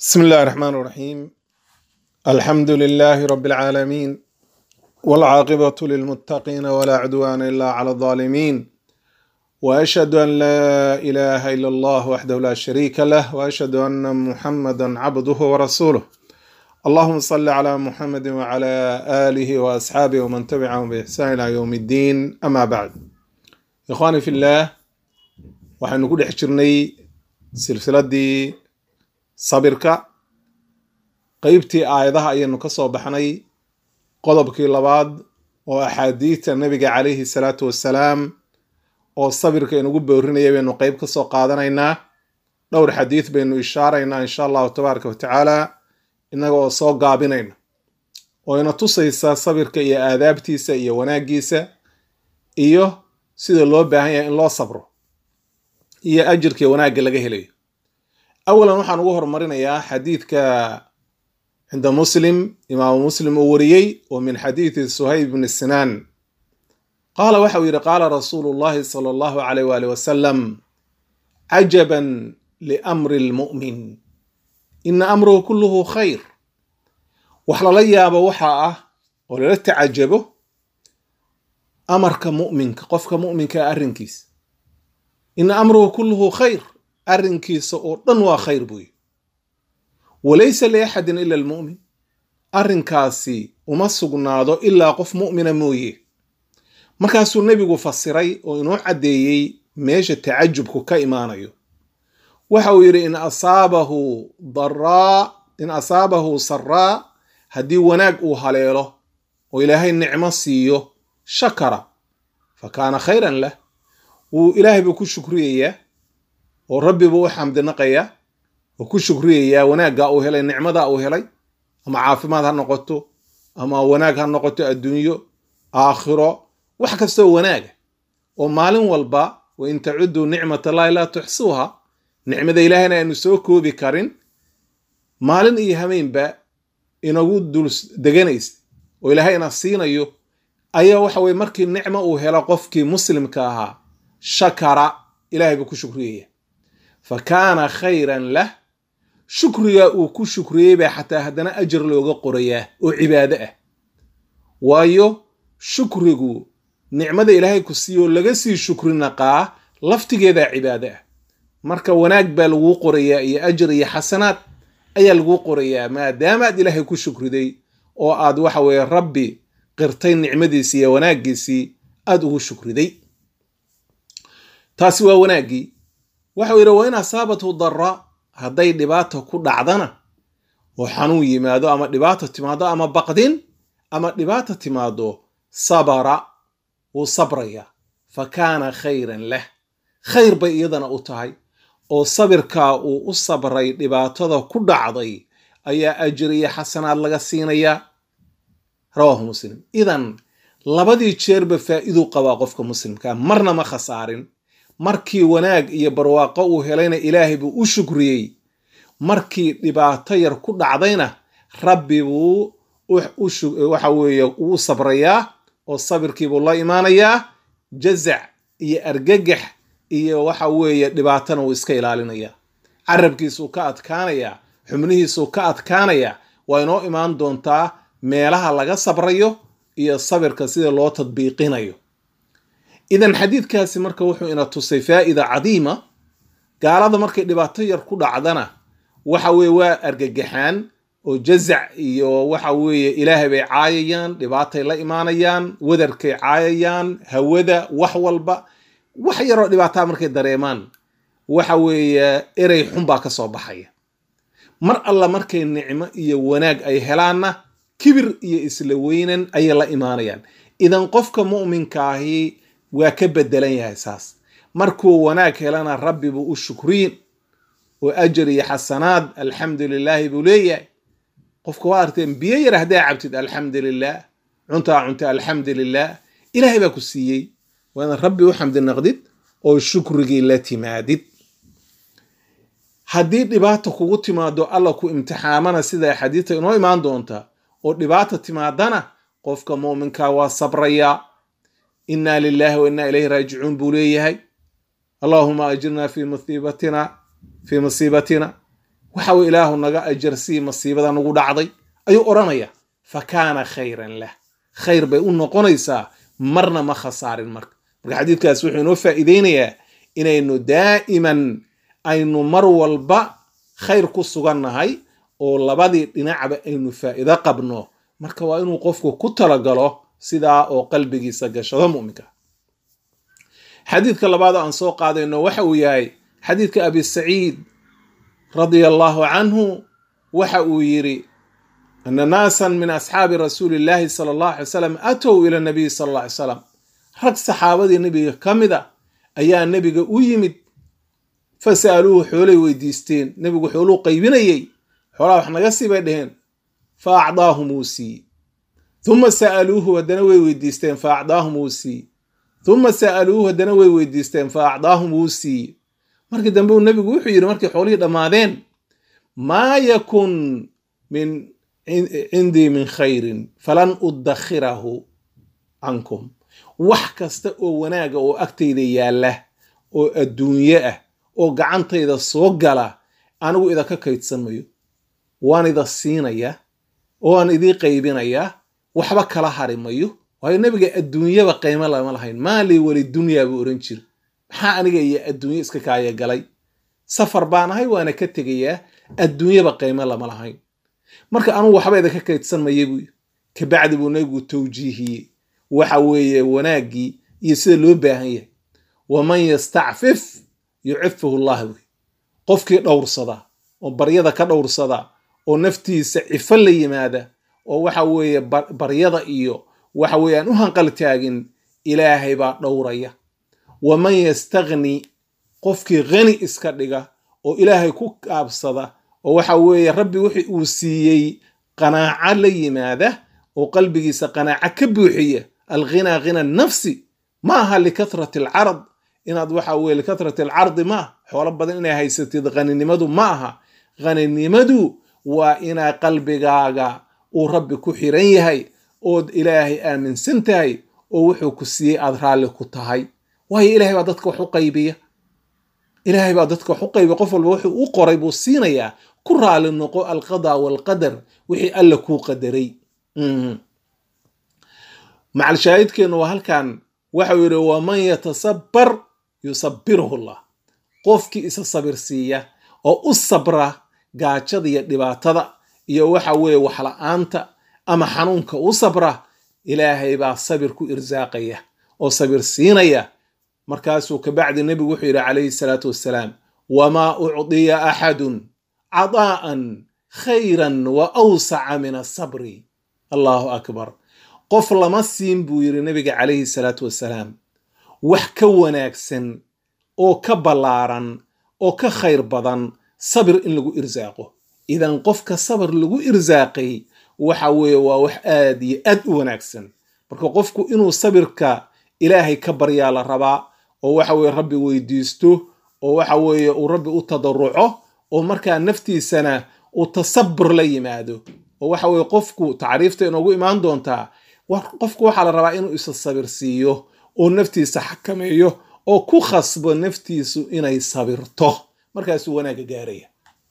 بسم الله الرحمن الرحيم الحمد لله رب العالمين والعاقبة للمتقين ولا عدوان إلا على الظالمين وأشهد أن لا إله إلا الله وحده لا شريك له وأشهد أن محمدا عبده ورسوله اللهم صل على محمد وعلى آله وأصحابه ومن تبعهم بإحسان إلى يوم الدين أما بعد إخواني في الله waxaynu ku dhex jirnay silsiladii sabirka qeybtii aayadaha ayaynu ka soo baxnay qodobkii labaad oo axaadiidta nebiga calayhi salaatu wassalaam oo sabirka inugu boorinaya baynu qeyb ka soo qaadanaynaa dhowr xadiid baynu ishaaraynaa insha allahu tabaaraka wa tacaala innaga oo soo gaabinayna oo ina tusaysa sabirka iyo aadaabtiisa iyo wanaaggiisa iyo sida loo baahan yahay in loo sabro iyo ajirkii wanaagga laga helayo awalan waxaan ugu horumarinayaa xadiidka cinda muslim imaamu muslim uu wariyey oo min xadiidi suhayb bni sinaan qaala waxa uu yidhi qaala rasuulu llahi sala allahu alayh waali wasalam cajaban liamri lmu'min ina amruhu kulluhu khayr wax lala yaabo waxaa ah oo lala tacajabo amarka mu'minka qofka mu'minka arrinkiisa ina amruhu kulluhu khayr arrinkiisa oo dhan waa khayr buuyi walaysa liaxadin ila almu'min arrinkaasi uma sugnaado ilaa qof mu'mina mooye markaasuu nebigu fasiray oo inoo caddeeyey meesha tacajubku ka imaanayo waxa uu yidhi in asaabahu daraa in asaabahu saraa haddii wanaag uu haleelo oo ilaahay nicmo siiyo shakara fa kaana khayran lah wuu ilaahay buu ku shukriyayaa oo rabbi buu u xamdinaqayaa oo ku shukriyayaa wanaagga uu helay nicmada uu helay ama caafimaad ha noqoto ama wanaag ha noqoto adduunyo aakhiro wax kastoo wanaaga oo maalin walba wa in tacuduu nicmat allahi laa tuxsuuha nicmada ilaahayna aynu soo koobi karin maalin iyo hameynba inagu dul deganaysa oo ilaahay ina siinayo ayaa waxa weye markii nicmo uu helo qofkii muslimka ahaa shakara ilahay buu ku shukriyaya fa kaana khayran lah shukriga uu ku shukriyey baa xataa haddana ajar looga qorayaa oo cibaado ah waayo shukrigu nicmada ilaahay ku siiyo laga sii shukri naqaa laftigeedaa cibaado ah marka wanaag baa laguu qorayaa iyo ajar iyo xasanaad ayaa laguu qorayaa maadaama aad ilaahay ku shukriday oo aad waxa weeye rabbi qirtay nicmadiisii iyo wanaaggiisii aada ugu shukriday taasi waa wanaaggii waxau yidhi wa in asaabathu dara hadday dhibaata ku dhacdana oo xanuun yimaado ama dhibaata timaado ama baqdin ama dhibaata timaado sabara wuu sabraya fa kaana khayran lah khayr bay iyadana u tahay oo sabirkaa uu u sabray dhibaatada ku dhacday ayaa ajriya xasanaad laga siinayaa rawaahu muslim idan labadii jeerba faa'iiduu qabaa qofka muslimka marna ma khasaarin markii wanaag iyo barwaaqo uu helayna ilaahay buu u shukriyey markii dhibaato yar ku dhacdayna rabbi buu waxa weeye uu sabrayaa oo sabirkiibuu la imaanayaa jazac iyo argagax iyo waxa weeye dhibaatana uu iska ilaalinayaa carabkiisuu ka adkaanayaa xubnihiisuu ka adkaanayaa waa inoo imaan doontaa meelaha laga sabrayo iyo sabirka sida loo tadbiiqinayo idan xadiidkaasi marka wuxuu ina tusay faa'ida cadiima gaalada markay dhibaato yar ku dhacdana waxa weeye waa argagaxaan oo jazac iyo waxa weeye ilaahay bay caayayaan dhibaatay la imaanayaan wadarkay caayayaan hawada wax walba wax yaroo dhibaataa markay dareemaan waxa weeye erey xun baa ka soo baxaya mar alla markay nicmo iyo wanaag ay helaanna kibir iyo isla weynan ayay la imaanayaan idan qofka mu'minkaahi waa ka bedelan yahay saas markuu wanaag helana rabbi buu u shukriyin oo ajar iyo xasanaad alxamdu lilaahi buu leeyahay qofka waa arteen biyo yar haddaa cabtid alxamdu lilah cuntaa cunta alxamdu lilah ilaahay baa ku siiyey waa inaad rabbi u xamdi naqdid oo shukrigii la timaadid haddii dhibaata kugu timaado alla ku imtixaamana sida axaadiista inoo imaan doonta oo dhibaata timaadana qofka muuminka waa sabrayaa inna lilahi wa inna ilayhi raajicuun buu leeyahay allahuma ajirna fi musiibatina fii musiibatina waxa weye ilaahu naga ajarsii masiibada nagu dhacday ayuu odhanaya fa kaana khayran lah khayr bay u noqonaysaa marna ma khasaarin marka marka xadiidkaas wuxuu inoo faa'iideynayaa inaynu daa'iman aynu mar walba khayr ku sugannahay oo labadii dhinacba aynu faa'iido qabno marka waa inuu qofku ku talagalo sidaa oo qalbigiisa gashado mu'minka xadiidka labaad oo aan soo qaadayno waxa uu yahay xadiidka abi saciid radia allahu canhu waxa uu yidhi ana naasan min asxaabi rasuuli illaahi sala allahu alay salam atow ila nabiyi sala alla alay salam rag saxaabadii nebiga ka mid a ayaa nebiga u yimid fa sa'aluuhu xoolay weydiisteen nebigu xooluu qaybinayey xoolaha wax naga sii bay dheheen fa acdaahum uu siiye uma sa'aluuhu haddana way weydiisteen fa acdaahum uu siiye uma sa'aluuhu haddana way weydiisteen fa acdaahum wuu siiye markii dambe uu nebigu wuxuu yidhi markay xoolihii dhammaadeen maa yakun min cindii min khayrin falan udakhirahu cankum wax kasta oo wanaaga oo agtayda yaalla oo adduunye ah oo gacantayda soo gala anigu idinka kaydsan mayo waan ida siinaya waan idii qaybinayaa waxba kala hari mayo waayo nebiga adduunyaba qiimo lama lahayn maalii weli dunyaa buu ohan jiri maxaa aniga iyo adduunye iska kaaya galay safar baan ahay waana ka tegayaa adduunyaba qiimo lama lahayn marka anugu waxba idinka kaydsan maya buu kabacdi buu nebigu tawjiihiyey waxa weeye wanaaggii iyo sida loo baahan yahay waman yastacfif yucifuhu llah wey qofkii dhowrsada oo baryada ka dhowrsada oo naftiisa cifo la yimaada oo waxa weeye baryada iyo waxa weeye aan u hanqal taagin ilaahay baa dhowraya waman yastagni qofkii khani iska dhiga oo ilaahay ku kaabsada oo waxa weeye rabbi wixii uu siiyey qanaaco la yimaada oo qalbigiisa qanaaco ka buuxiya alghinaa ghina nafsi ma aha likathrati alcarad inaad waxa weye likathrati alcardi ma aha xoolo badan inay haysatid haninimadu ma aha haninimadu waa inaa qalbigaaga uu rabbi ku xiran yahay ood ilaahay aaminsan tahay oo wuxuu ku siiyey aad raalli ku tahay waayo ilahay baa dadka wax u qaybiya ilaahay baa dadka wax u qaybiya qof walba wuxuu u qoray buu siinayaa ku raali noqo alqadaa waalqadar wixii alla kuu qadaray macalshaahidkeennu waa halkan waxau yidhi waman yatasabbar yusabbiruhu llah qofkii isa sabir siiya oo u sabra gaajada iyo dhibaatada iyo waxa weeye waxla-aanta ama xanuunka u sabra ilaahay baa sabir ku irsaaqaya oo sabir siinaya markaasuu kabacdi nebigu wuxuu yidhi calayhi salaatu wassalaam wamaa ucdiya axadun cadaa'an khayran wa awsaca min asabri allahu akbar qof lama siin buu yidhi nebiga calayhi salaatu wassalaam wax ka wanaagsan oo ka ballaaran oo ka khayr badan sabir in lagu irsaaqo idan qofka sabir lagu irsaaqay waxa weeye waa wax aad iyo aad u wanaagsan marka qofku inuu sabirka ilaahay ka baryaa la rabaa oo waxa weye rabbi weydiisto oo waxa weeye uu rabbi u tadaruco oo markaa naftiisana uu tasabur la yimaado oo waxa weye qofku tacriifta inoogu imaan doontaa qofku waxaa la rabaa inuu isa sabir siiyo oo naftiisa xakameeyo oo ku khasbo naftiisu inay sabirto markaasuu wanaagga gaaraya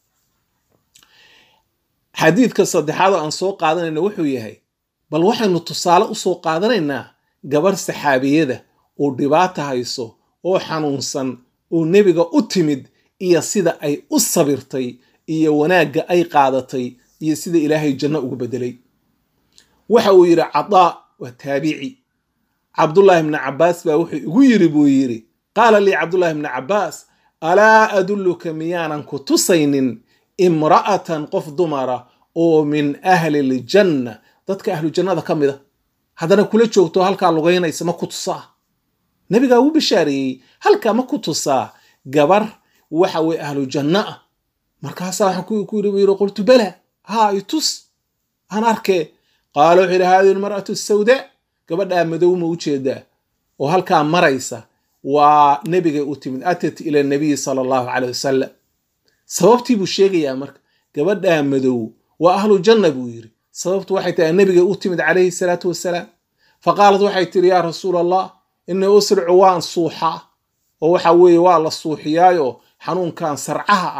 xadiidka saddexaad oo aan soo qaadanayna wuxuu yahay bal waxaynu tusaale u soo qaadanaynaa gabarh saxaabiyada oo dhibaata hayso oo xanuunsan oo nebiga u timid iyo sida ay u sabirtay iyo wanaagga ay qaadatay iyo sida ilaahay janno ugu bedelay waxa uu yidhi cadaa waa taabici cabdullaahi bni cabbaas baa wuxuu igu yidhi buu yidhi qaala lii cabdullaahi bni cabbaas alaa adulluka miyaanan ku tusaynin imra'atan qof dumara oo min ahli ljanna dadka ahlu jannada ka mid a haddana kula joogto halkaa lugaynaysa ma ku tusaa nebigaa wuu bishaareeyey halkaa ma ku tusaa gabar waxa weye ahlu janno ah markaasaa waxaan ku yidhi buu yidhi qultu bala haa itus aan arkee qaala wuxuu yidhi haadihi almar'atu sawdaa gabadhaa madow ma u jeedaa oo halkaa maraysa waa nebigay u timid atat ila nabiyi sala allahu caleyh wasalam sababtii buu sheegayaa marka gabadhaa madow waa ahlu janna buu yidhi sababtu waxay tahay nebigay u timid calayhi salaatu wasalaam fa qaalat waxay tidhi yaa rasuula allah inii usricu waan suuxaa oo waxa weeye waa la suuxiyaayo xanuunkan sarcaha ah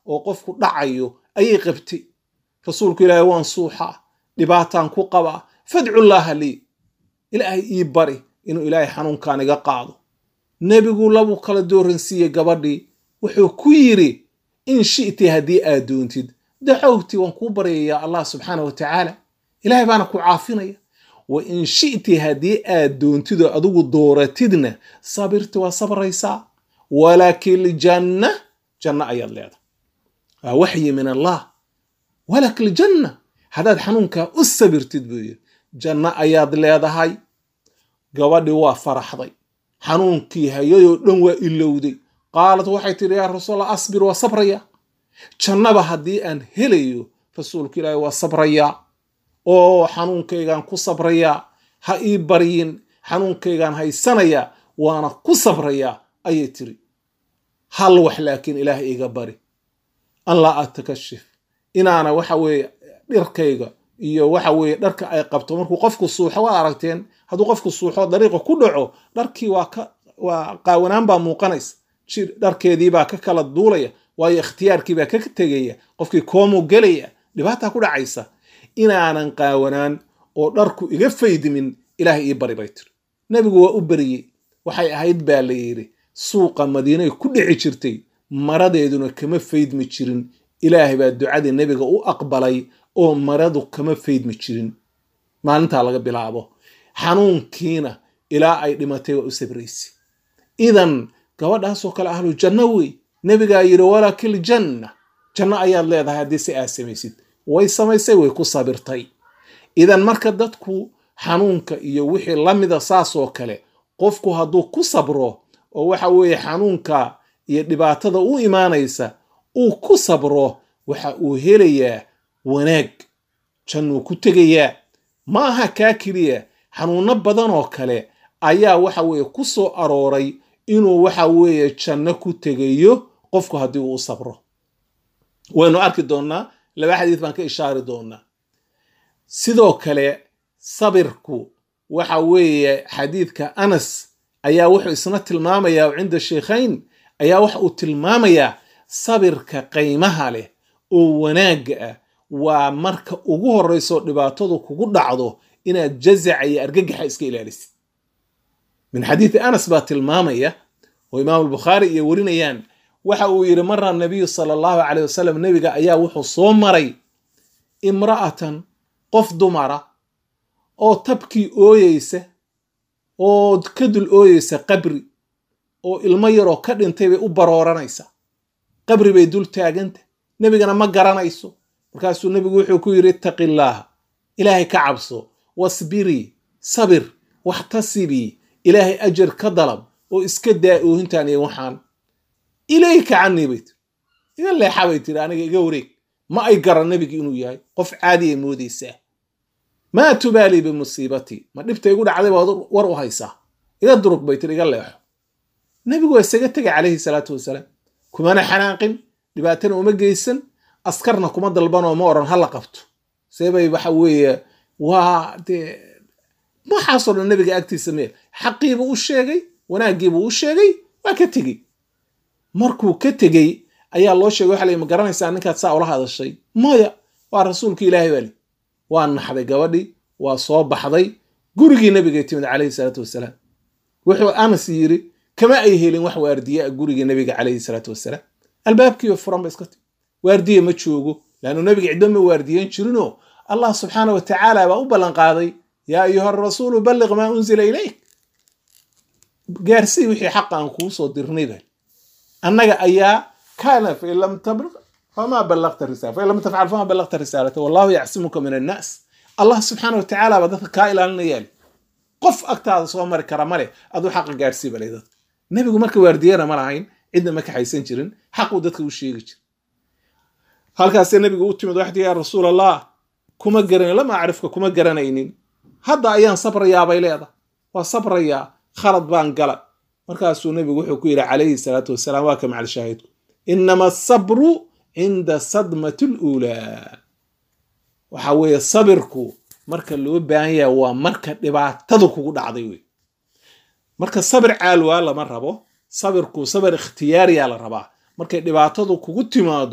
oo qofku dhacayo ayay qabtay rasuulku ilaahay waan suuxaa dhibaataan ku qabaa fadcullaaha lii ilaahay ii bari inuu ilaahay xanuunkaan iga qaado nebigu labuu kala dooransiiyey gabadhii wuxuu ku yidhi in shi'ti haddii aad doontid dacowti waan kuu baryayaa allah subxaana wa tacaala ilaahay baana ku caafinaya wa in shi'ti haddii aad doontidoo adigu dooratidna sabirti waa sabraysaa walaakin ljanna janno ayaad leedahay waa waxyi min allah walak ljanna haddaad xanuunkaa u sabirtid buu yidhi janno ayaad leedahay gabadhii waa faraxday xanuunkii hayadoo dhan waa ilowday qaalat waxay tidhi yaa rasuulallah asbir waa sabraya jannaba haddii aan helayo rasuulka ilaahi waa sabrayaa oo xanuunkaygaan ku sabrayaa ha ii baryin xanuunkaygaan haysanayaa waana ku sabrayaa ayay tiri hal wax laakiin ilaah iga bari an laa atakashif inaana waxa weeye dhirkayga iyo waxa weeye dharka ay qabto markuu qofku suuxo waad aragteen hadduu qofku suuxo dariiqa ku dhaco dharkii waa ka waa qaawanaan baa muuqanaysa jir dharkeediibaa ka kala duulaya waayo ikhtiyaarkiibaa ka tegaya qofkii koomu gelaya dhibaataa ku dhacaysa inaanan qaawanaan oo dharku iga faydmin ilaahay ii bari bay tiri nebigu waa u beriyey waxay ahayd baa la yidhi suuqa madiinay ku dhici jirtay maradeeduna kama faydmi jirin ilaahay baa ducadii nebiga u aqbalay oo maradu kama faydmi jirin maalintaa laga bilaabo xanuunkiina ilaa ay dhimatay waa u sabraysay idan gabadhaasoo kale ahlu janno wey nebigaa yidhi walakil janna janno ayaad leedahay haddii si aad samaysid way samaysay way ku sabirtay idan marka dadku xanuunka iyo wixii la mida saasoo kale qofku hadduu ku sabro oo waxa weeye xanuunka iyo dhibaatada u imaanaysa uu ku sabro waxa uu helayaa wanaag jannuu ku tegayaa ma aha kaa keliya xanuunno badan oo kale ayaa waxa weeye ku soo arooray inuu waxa weeye janno ku tegayo qofku haddii uu u sabro waynu arki doonnaa laba xadiis baan ka ishaari doonnaa sidoo kale sabirku waxa weeye xadiidka anas ayaa wuxuu isna tilmaamayaa oo cinda sheikhayn ayaa waxa uu tilmaamayaa sabirka qaymaha leh oo wanaagga ah waa marka ugu horraysoo dhibaatadu kugu dhacdo inaad jazaca iyo argagaxa iska ilaalisid min xadiidi anas baa tilmaamaya oo imaam albukhaari iyo warinayaan waxa uu yidhi mara nabiyu sala allahu caleyh wasalam nebiga ayaa wuxuu soo maray imra'atan qof dumara oo tabkii ooyeysa oo ka dul ooyeysa qabri oo ilmo yaroo ka dhintay bay u barooranaysa qabri bay dul taaganta nebigana ma garanayso markaasuu nebigu wuxuu ku yidhi ittaqi illaaha ilaahay ka cabso wasbirii sabir waxtasibii ilaahay ajar ka dalab oo iska daa oohintaan iyo waxaan ilayka canii bay tiri iga leexa bay tiri aniga iga wareeg ma ay garan nebiga inuu yahay qof caadi ay moodaysaa maa tubaalii bimusiibatii ma dhibta igu dhacday baad war u haysaa iga durug bay tiri iga leexo nebigu waa isaga tegay calayhi salaatu wasalaam kumana xanaaqin dhibaatana uma geysan askarna kuma dalbanoo ma odhan hala qabto seebay waxa weeye waa dee waxaasoo dhan nebiga agtiisa meel xaqiibuu u sheegay wanaaggiibuu u sheegay waa ka tegey markuu ka tegey ayaa loo sheegay waxa la ma garanaysaa ninkaad saa ula hadashay maya waa rasuulka ilaahay baa li waa naxday gabadhii waa soo baxday gurigii nebigay timid calayhi salaatu wasalaam wuxuu anas yidhi kama ay helin wax waardiye a gurigii nebiga calayhi salaatu wasalaam albaabkiiba furan ba iska timi waardiye ma joogo laannu nebiga ciddo ma waardiyen jirinoo allah subxaana wa tacaala baa u ballanqaaday yaa ayuha rasuulu balliq maa unzila ilayk gaarsii wixii xaqa aan kuu soo dirnay bal annaga ayaa kaana fain lam tabliq famaa ballaqta risala fain lam tafcal famaa ballaqta risaalata wallahu yacsimuka min annaas allah subxaana wa tacaala baa dadka kaa ilaalinayaa li qof agtaada soo mari kara male aduu xaqa gaarsii balay dadka nebigu marka waardiyana ma lahayn cidna ma kaxaysan jirin xaquu dadka u sheegi jira halkaasee nebigu u timid waxti yaa rasuul allah kuma garan lama acrifka kuma garanaynin hadda ayaan sabrayaabay leedahay waa sabrayaa khalad baan gala markaasuu nebigu wuxuu ku yidhi calayhi salaatu wasalaam waa ka macal shaahidku inama asabru cinda sadmati luulaa waxa weeye sabirku marka loo baahan yahay waa marka dhibaatadu kugu dhacday wey marka sabir caalwaa lama rabo sabirku sabir ikhtiyaariyaa la rabaa markay dhibaatadu kugu timaado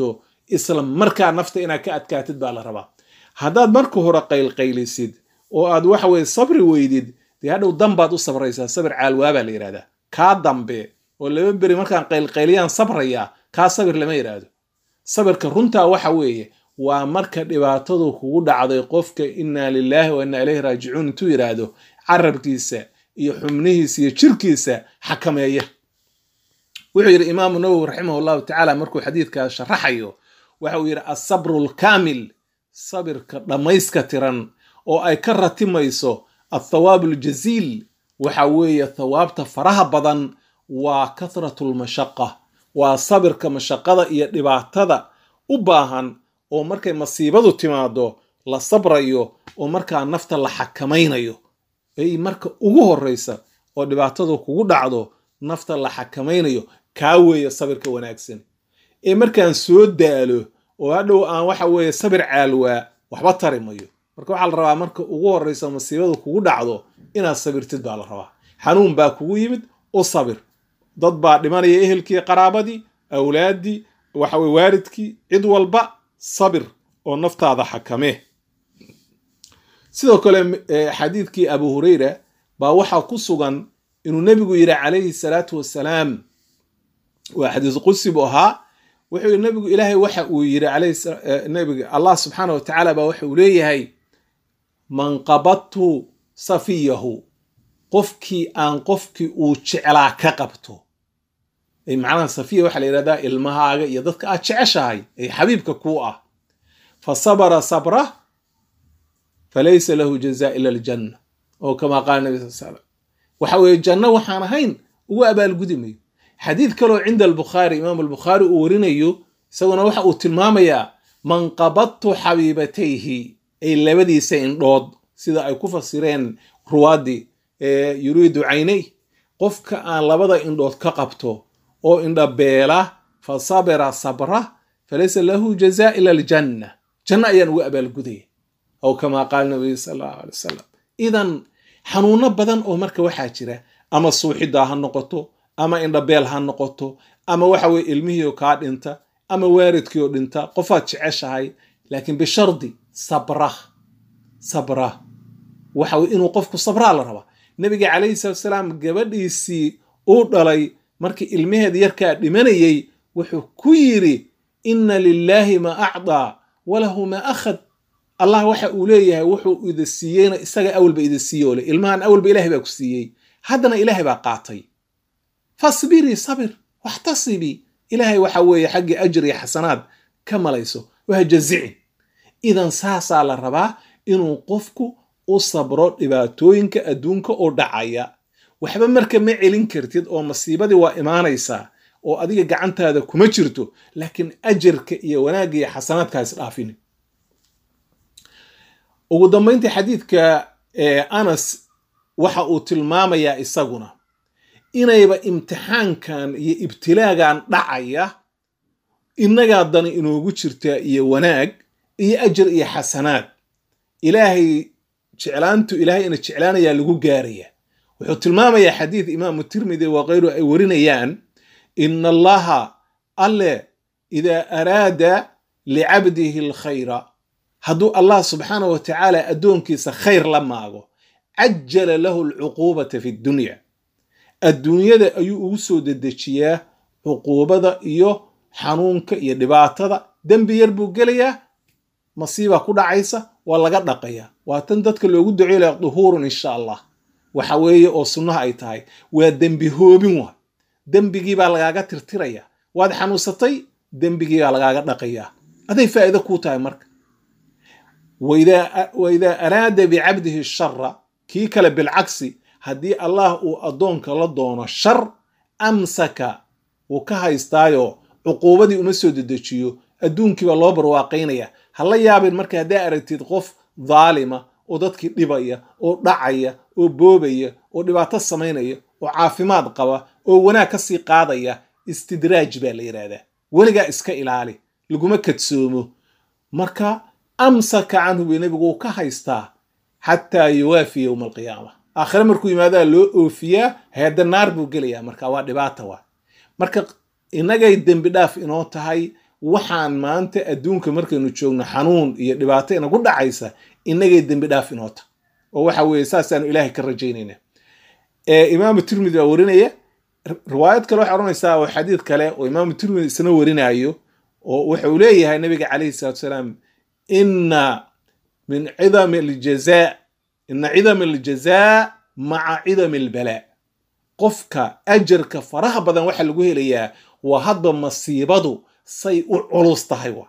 isla markaa nafta inaad ka adkaatid baa la rabaa haddaad marka hore qaylqaylisid oo aad waxa weye sabri weydid dee hadhow danbaad u sabraysaa sabir caalwaabaa la yidhahdaa kaa dambe oo laba beri markaan qaylqayliyaan sabrayaa kaa sabir lama yidhaahdo sabirka runtaa waxa weeye waa marka dhibaatadu kugu dhacday qofka innaa lilaahi wa innaa ilayhi raajicuun intuu yidhaahdo carabkiisa iyo xubnihiisa iyo jirkiisa xakameeya wuxuu yidhi imaamu nawowi raximah llahu tacaala markuu xadiidkaa sharaxayo waxa uu yidhi asabru alkaamil sabirka dhammayska tiran oo ay ka ratimayso athawaab aljaziil waxa weeye thawaabta faraha badan waa kathratu lmashaqa waa sabirka mashaqada iyo dhibaatada u baahan oo markay masiibadu timaado la sabrayo oo markaa nafta la xakamaynayo ay marka ugu horreysa oo dhibaatadu kugu dhacdo nafta la xakamaynayo kaa weeye sabirka wanaagsan ee markaan soo daalo oo hadhow aan waxa weeye sabir caalwaa waxba tari mayo marka waxaa la rabaa marka ugu horreysa masiibadu kugu dhacdo inaad sabirtid baa la rabaa xanuun baa kugu yimid u sabir dad baa dhimanaya ehelkii qaraabadii awlaaddii waxaweye waalidkii cid walba sabir oo naftaada xakamee sidoo kale xadiidkii abu hureyra baa waxaa ku sugan inuu nebigu yidhi calayhi salaatu wassalaam waa xadiis qudsi buu ahaa wuxuu yidhi nebigu ilaahay waxa uu yidhi alaynebiga allah subxaana wa tacaala baa waxa uu leeyahay man qabadtu safiyahu qofkii aan qofkii uu jeclaa ka qabto macnaha safiya waxaa la yidhahdaa ilmahaaga iyo dadka aad jeceshahay ay xabiibka kuu ah fa sabara sabrah falaysa lahu jaza ila aljanna oo kamaa qaala nabi sal slam waxa weeye janno waxaan ahayn ugu abaalgudi mayo xadiid kaloo cinda albukhaari imaam albukhaari uu warinayo isaguna waxa uu tilmaamayaa man qabadtu xabiibatayhi ay labadiisa indhood sida ay ku fasireen ruwaadii yuriidu caynay qofka aan labada indhood ka qabto oo indhabeela fa sabira sabra falaysa lahu jaza ila aljanna janno ayaan ugu abaalgudaya aw kamaa qaala nabiy sal allahu alay wasalam idan xanuuno badan oo marka waxaa jira ama suuxidaa ha noqoto ama indhabeel ha noqoto ama waxa weye ilmihiioo kaa dhinta ama waaridkiioo dhinta qofaad jeceshahay laakiin bishardi sabra sabra waxa weye inuu qofku sabraa la rabaa nabiga calayhi salatu salaam gabadhiisii uu dhalay markii ilmaheeda yarkaa dhimanayey wuxuu ku yidhi inna lilaahi ma acdaa walahu ma akhad allah waxa uu leeyahay wuxuu ida siiyeyna isaga awalba ida siiye ole ilmahan awalba ilahay baa ku siiyey haddana ilaahay baa qaatay fasbirii sabir waxtasibii ilaahay waxa weeye xaggii ajir iyo xasanaad ka malayso wahajazicin idan saasaa la rabaa inuu qofku u sabro dhibaatooyinka adduunka oo dhacaya waxba marka ma celin kartid oo masiibadii waa imaanaysaa oo adiga gacantaada kuma jirto laakiin ajarka iyo wanaagga iyo xasanaadka is dhaafini ugu dambayntii xadiidka anas waxa uu tilmaamayaa isaguna inayba imtixaankan iyo ibtilaagan dhacaya innagaa dani inoogu jirtaa iyo wanaag iyo ajar iyo xasanaad ilaahay jeclaantu ilaahay ina jeclaanayaa lagu gaaraya wuxuu tilmaamayaa xadiid imaamu tirmidi wa kayru ay warinayaan ina allaha alle idaa araada licabdihi alkhayra hadduu allah subxaanah wa tacaala addoonkiisa khayr la maago cajala lahu alcuquubata fi dunya adduunyada ayuu ugu soo dedejiyaa cuquubada iyo xanuunka iyo dhibaatada dembi yar buu gelayaa masiiba ku dhacaysa waa laga dhaqayaa waa tan dadka loogu duceylaya duhuurun insha allah waxa weeye oo sunnaha ay tahay waa dembi hoobin waa dembigii baa lagaaga tirtiraya waad xanuunsatay dembigii baa lagaaga dhaqayaa aday faa'iido kuu tahay marka waidaa araada bicabdihi shara kii kale bilcagsi haddii allah uu addoonka la doono shar amsaka wuu ka haystaayo cuquubadii uma soo dedejiyo adduunkiibaa loo barwaaqaynaya ha la yaabin marka haddaa aragtid qof daalima oo dadkii dhibaya oo dhacaya oo boobaya oo dhibaato samaynaya oo caafimaad qaba oo wanaag ka sii qaadaya istidraaj baa la yidhaahdaa weligaa iska ilaali laguma kadsoomo marka amsaka canhu bay nebigu uu ka haystaa xataa yuwaafi yowma alqiyaama aakhire markuu yimaadaa loo oofiyaa heedda naar buu gelayaa marka waa dhibaata waa marka innagay dembi dhaaf inoo tahay waxaan maanta adduunka markaynu joogno xanuun iyo dhibaato inagu dhacaysa inagay dembi dhaaf inoota oo waxa weeye saasaanu ilaahay ka rajaynayna imaamu tirmidi baa warinaya riwaayad kale waxay odhanaysaa oo xadiid kale oo imaamu tirmidi isna warinayo oo wuxuu leeyahay nabiga calayhi salatu salaam ina min cidami aljazaa ina cidami aljazaa maca cidami albalaa qofka ajarka faraha badan waxaa lagu helayaa waa hadba masiibadu say u culus tahay wa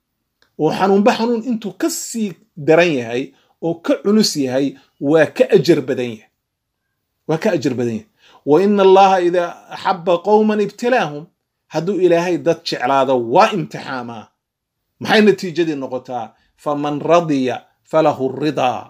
oo xanuunba xanuun intuu ka sii daran yahay oo ka culus yahay waa ka ajar badan yahay waa ka ajar badan yahay wa ina allaha idaa axaba qowman ibtilaahum hadduu ilaahay dad jeclaado waa imtixaamaa maxay natiijadii noqotaa faman radiya falahu ridaa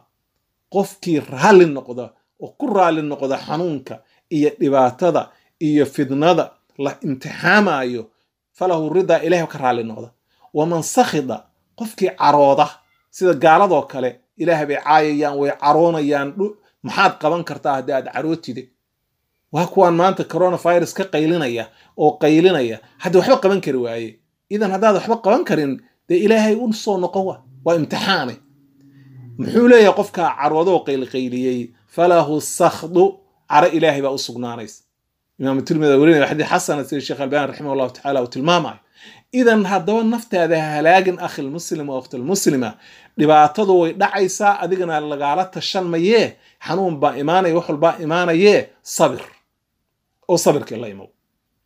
qofkii raalli noqda oo ku raalli noqda xanuunka iyo dhibaatada iyo fidnada la imtixaamayo falahu ridaa ilahay ka raalli noqda waman sakhida qofkii carooda sida gaaladoo kale ilaah bay caayayaan way caroonayaan maxaad qaban kartaa haddii aad carootide waa kuwaan maanta coronavirus ka qaylinaya oo qaylinaya haddii waxba qaban kari waaye idan haddaad waxba qaban karin dee ilaahay u soo noqon wa waa imtixaane muxuu leeyahay qofkaa caroodooo qaylqayliyey falahu sakhdu caro ilaahay baa u sugnaanaysa imaamu tirmida werinaya xadiid xasana sida sheekh albani raximah allahu tacala uu tilmaamayo idan haddaba naftaada halaagin akhilmuslim oo akhtilmuslima dhibaatadu way dhacaysaa adigana lagaala tashan mayee xanuun baa imaanaya wax walbaa imaanayee sabir oo sabirkii la imow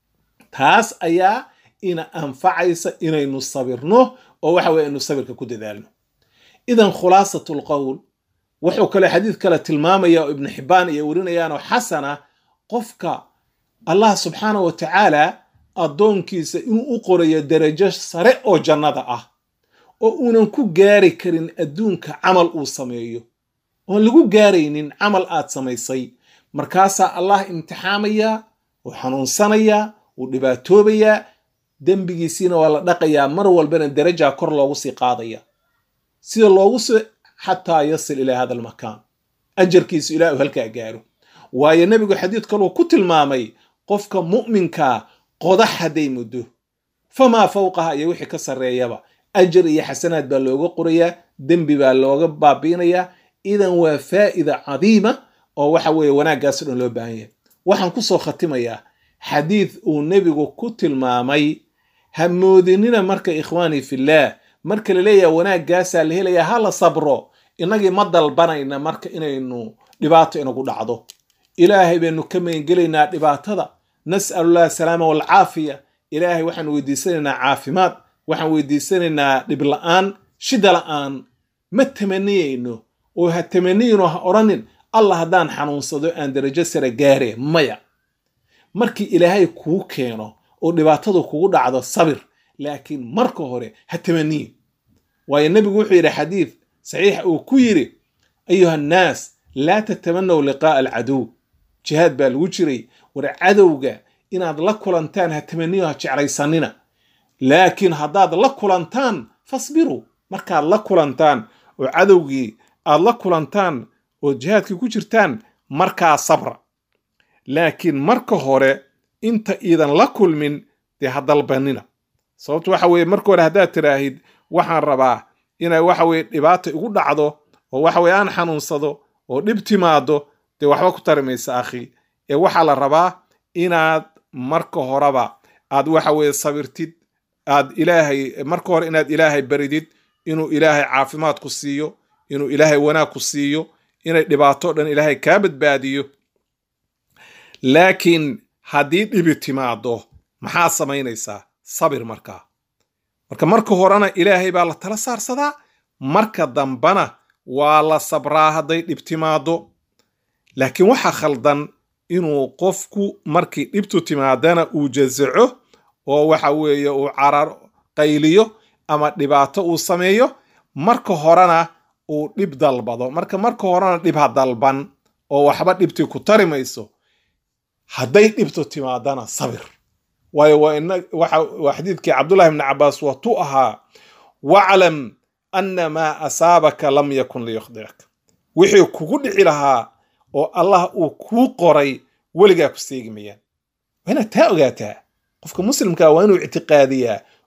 taas ayaa ina anfacaysa inaynu sabirno oo waxa weye aynu sabirka ku dadaalno idan khulaasatu lqowl wuxuu kale xadiid kale tilmaamaya oo ibnu xibbaan iyo werinayaanoo xasana qofka allah subxaana wa tacaala addoonkiisa inuu u qorayo darajo sare oo jannada ah oo uunan ku gaari karin adduunka camal uu sameeyo oon lagu gaaraynin camal aad samaysay markaasaa allah imtixaamayaa uu xanuunsanayaa uu dhibaatoobayaa dembigiisiina waa la dhaqayaa mar walbana darajaa kor loogu sii qaadaya sida loogu sii xataa yasil ilaa hada almakaan ajarkiisu ilaa uu halkaa gaaro waayo nebigu xadiid kaluu ku tilmaamay qofka mu'minkaa qodax hadday muddo famaa fawqaha iyo wixii ka sarreeyaba ajar iyo xasanaad baa looga qorayaa dembi baa looga baabiinayaa idan waa faa'ida cadiima oo waxa weeye wanaaggaasoo dhan loo baahan yahay waxaan ku soo khatimayaa xadiid uu nebigu ku tilmaamay ha moodinina marka ikhwaanii fillaah marka la leeyaha wanaaggaasaa la helayaa ha la sabro innagii ma dalbanayna marka inaynu dhibaato inagu dhacdo ilaahay baynu ka magangelaynaa dhibaatada nas'alullah asalaama walcaafiya ilaahay waxaan weydiisanaynaa caafimaad waxaan weydiisanaynaa dhibla'aan shida la'aan ma tamaniyayno oo ha tamaniyino ha odhanin allah haddaan xanuunsado aan darajo sare gaare maya markii ilaahay kuu keeno oo dhibaatadu kugu dhacdo sabir laakiin marka hore ha tamaniyin waayo nebigu wuxuu yidhi xadiid saxiixa uu ku yidhi ayuha annaas laa tatamanaw liqaa'a alcaduw jihaad baa lagu jiray war cadowga inaad la kulantaan ha tamaniyo ha jeclaysanina laakiin haddaad la kulantaan fasbiruu markaad la kulantaan oo cadowgii aad la kulantaan oo jihaadkii ku jirtaan markaa sabra laakiin marka hore inta iidan la kulmin dee ha dalbanina sababto waxa weeye marka hore haddaad tiraahid waxaan rabaa inay waxa weye dhibaata igu dhacdo oo waxa weye aan xanuunsado oo dhib timaado dee waxba ku tari maysa akhi ee waxaa la rabaa inaad marka horeba aad waxa weye sabirtid aad ilaahay marka hore inaad ilaahay baridid inuu ilaahay caafimaad ku siiyo inuu ilaahay wanaag ku siiyo inay dhibaato dhan ilaahay kaa badbaadiyo laakiin haddii dhibi timaado maxaa samaynaysaa sabir markaa marka marka horena ilaahay baa la tala saarsadaa marka dambana waa la sabraa hadday dhib timaado laakiin waxaa khaldan inuu qofku markii dhibtu timaadana uu jazaco oo waxa weeye uu carar qayliyo ama dhibaato uu sameeyo marka horena uu dhib dalbado marka marka horena dhib ha dalban oo waxba dhibtii ku tari mayso hadday dhibtu timaadana sabir waayo waa xadiidkii cabdullahi bni cabaas watuu ahaa waclam ana maa asaabaka lam yakun liyukhdirak wixii kugu dhici lahaa oo allah uu kuu qoray weligaa ku seegi mayaan waa inaad taa ogaataa qofka muslimkaa waa inuu ictiqaadiyaa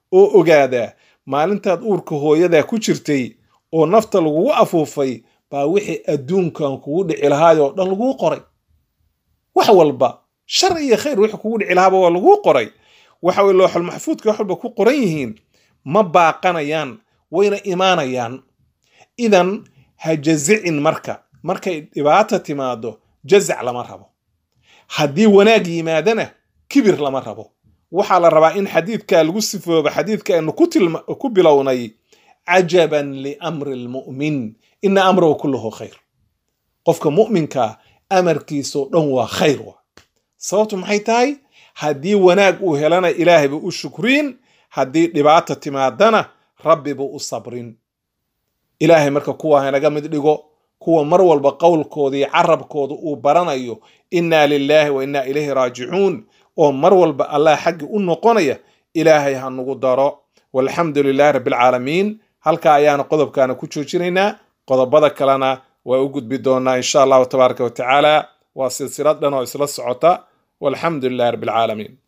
oo ogaadaa maalintaad uurka hooyadaa ku jirtay oo nafta lagugu afuufay baa wixii adduunkan kugu dhici lahaayoo dhan laguu qoray wax walba shar iyo khayr wixii kugu dhici lahaaba waa laguu qoray waxa weye looxul maxfuudka wax walba ku qoran yihiin ma baaqanayaan wayna imaanayaan idan ha jazicin marka markay dhibaata timaado jazac lama rabo haddii wanaag yimaadana kibir lama rabo waxaa la rabaa in xadiidkaa lagu sifoobo xadiidka aynu ku bilownay cajaban liamri lmu'min ina amrahu kulluhu khayr qofka mu'minkaa amarkiisao dhan waa khayr wa sababtu maxay tahay haddii wanaag uu helana ilaahayba u shukriin haddii dhibaata timaadana rabbiba u sabrin ilaahay marka kuwa hanaga mid dhigo kuwa mar walba qowlkooda iyo carabkooda uu baranayo innaa lilaahi wa innaa ilayhi raajicuun oo mar walba allah xaggi u noqonaya ilaahay ha nugu daro walxamdu lilahi rabbialcaalamiin halkaa ayaana qodobkaana ku joojinaynaa qodobada kalena waa u gudbi doonaa insha allahu tabaaraka wa tacaala waa silsilad dhan oo isla socota walxamdu lilahi rabbialcaalamiin